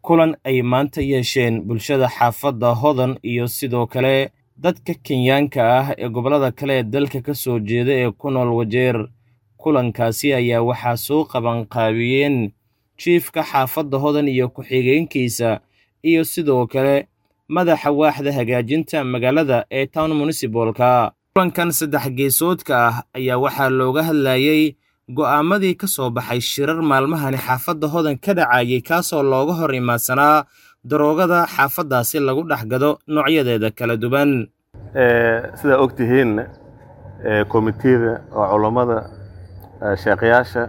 kulan ay maanta yeesheen bulshada xaafadda hodan iyo sidoo kale dadka kenyaanka ah ee gobollada kale ee dalka ka soo jeeda ee ku nool wajeer kulankaasi ayaa waxaa soo qabanqaabiyeen jiifka xaafadda hodan iyo ku-xigeenkiisa iyo sidoo kale madaxa waaxda hagaajinta magaalada ee town munisibalka kulankan saddex geesoodka ah ayaa waxaa looga hadlayey go'aamadii ka soo baxay shirar maalmahani xaafadda hodan ka dhacayay kaasoo looga hor imaadsanaa daroogada xaafaddaasi lagu dhex gado noocyadeeda kala duwan sidaa og tihiin komitiyada oo culammada sheekayaasha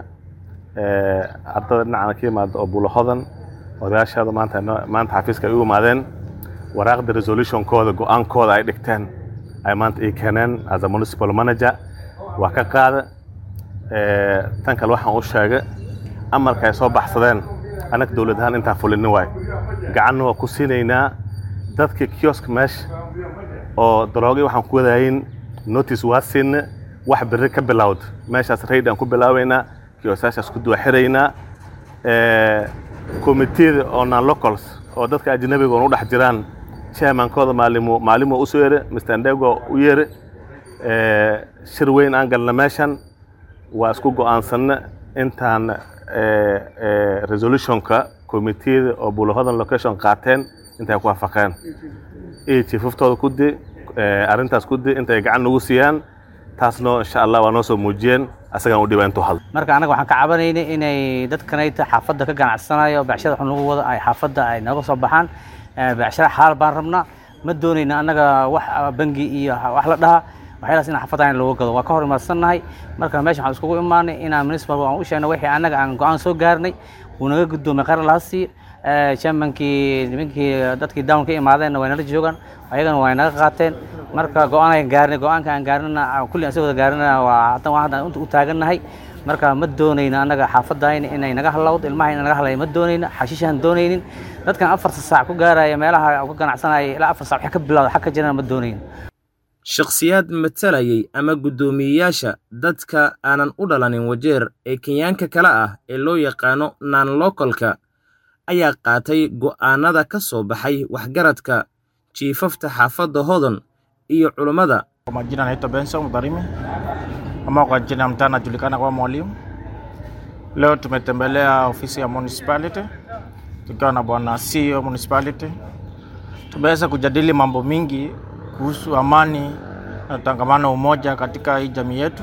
ardada dhinacana ka yimaada oo bulo hodan odayaashaada maanta maanta xafiiska ay u imaadeen waraaqda resolutionkooda go-aankooda ay dhigteen ay maanta ii keeneen as a municipal manager waa ka qaada tan kale waxaan u sheegay amarka ay soo baxsadeen annaga dowlad ahaan intaan fulinin waay gacanna waa ku siinaynaa dadka kiosk meesha oo daroogay waxaan ku wadahayn notice waa siinna wax berri ka bilowda meeshaas raid aan ku bilaabaynaa kiosaashaas ku duwaxiraynaa komitiyada oo non locals oo dadka ajnabiga oon u dhex jiraan chairmankooda maalimo maalimo u soo yeere mr ndego u yeere shir weyn aan galna meeshan waa isku go'aansanna intaan resolutionka komitiyada oo buulahodan location qaateen intay ku waafaqeen iyo jiifaftooda ku di arrintaas ku di intay gacan nagu siiyaan taasno insha allah waa noo soo muujiyeen asagaan u dhiba intuu hadlo marka anaga waxaan ka cabanaynay inay dadkanayta xaafadda ka ganacsanayo becshada xun lagu wado ay xaafadda ay nooga soo baxaan becshada xalaal baan rabnaa ma doonayna annaga wax bangi iyo wax la dhaha waxyaalaas in xaafadda in looga gado waa ka hor imaadsannahay marka meesha waxaan iskugu imaanay inaan municipal aan u sheegno wixii annaga aan go-aan soo gaarnay wuu naga guddoomay qaran laha sii chairmankii nimankii dadkii down ka imaadeenna way nala joogaan ayagana way naga qaateen marka go-aan aan gaarnay go-aanka aan gaarnana kulli aan soo wada gaarnana waa haddan waa haddan u taagannahay marka ma doonayna annaga xaafadayna inay naga halawdo ilmaha in naga halaya ma doonayna xashiishaan doonaynin dadkan afarta saac ku gaaraya meelaha ku ganacsanaya ilaa afar saac wax ka bilowda xag ka jirana ma doonayna shakhsiyaad matalayay ama guddoomiyeyaasha dadka aanan u dhalanin wajeer ee kenyaanka kale ah ee loo yaqaano nan lokolka ayaa qaatay go'aanada ka soo baxay waxgaradka jiifafta xaafadda hodan iyo culummada Kwa majina naitwa Benson Mdharimi ama kwa jina mtaa anajulikana kama mwalimu. Leo tumetembelea ofisi ya municipality tukiwa na bwana CEO municipality. Tumeweza kujadili mambo mingi kuhusu amani na utangamano, umoja katika hii jamii yetu.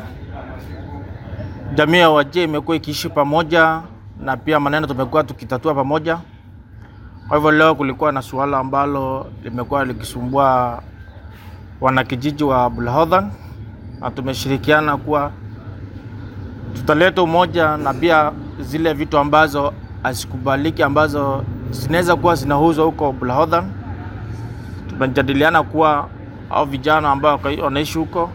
Jamii ya Wajir imekuwa ikiishi pamoja na pia maneno tumekuwa tukitatua pamoja. Kwa hivyo leo kulikuwa na suala ambalo limekuwa likisumbua wanakijiji wa Bulhodhan na tumeshirikiana kuwa tutaleta umoja na pia zile vitu ambazo hazikubaliki ambazo zinaweza kuwa zinauzwa huko Bulhodhan. Tumejadiliana kuwa au vijana ambao wanaishi huko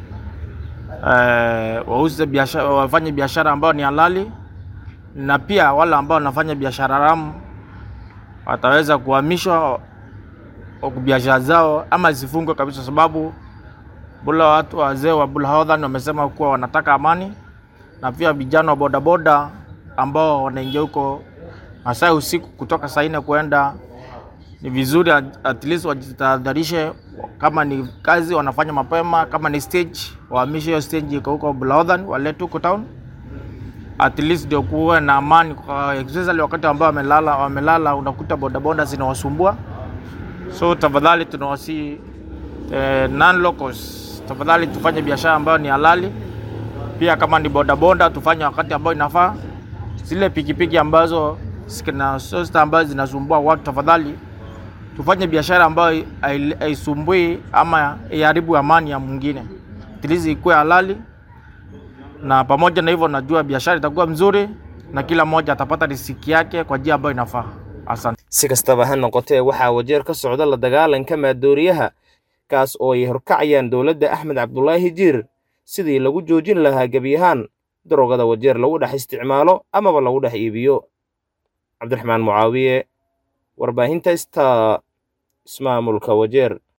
eh, wauze biashara, wafanye biashara ambao ni halali na pia wale ambao wanafanya biashara haramu wataweza kuhamishwa biashara zao ama zifungwe kabisa, sababu bula watu wazee wa Bulhodhan wamesema kuwa wanataka amani, na pia vijana wa bodaboda ambao wanaingia huko masaa usiku kutoka saa nne kuenda, ni vizuri at least wajitahadharishe, kama ni kazi wanafanya mapema, kama ni stage wahamishe hiyo stage iko huko Bulhodhan, walete huko town at least ndio kuwe na amani, especially wakati ambao wamelala wamelala, unakuta bodaboda zinawasumbua so tafadhali tunawasi eh, non locals, tafadhali tufanye biashara ambayo ni halali. Pia kama ni bodaboda tufanye wakati ambao inafaa. Zile pikipiki ambazo zina sosta ambazo zinasumbua watu, tafadhali tufanye biashara ambayo haisumbui ama iharibu amani ya mwingine, tilizi ikuwe halali, na pamoja na hivyo, najua biashara itakuwa mzuri na kila mmoja atapata riziki yake kwa njia ambayo inafaa. Asante. si kastaba ha noqotee waxaa wajeer ka socda la dagaalanka maadooriyaha kaas oo ay horkacayaan dowladda axmed cabdulaahi jiir sidii lagu joojin lahaa gebi ahaan daroogada wajeer lagu dhex isticmaalo amaba lagu dhex iibiyo cabdiraxmaan mucaawiye warbaahinta sta ismaamulka wajeer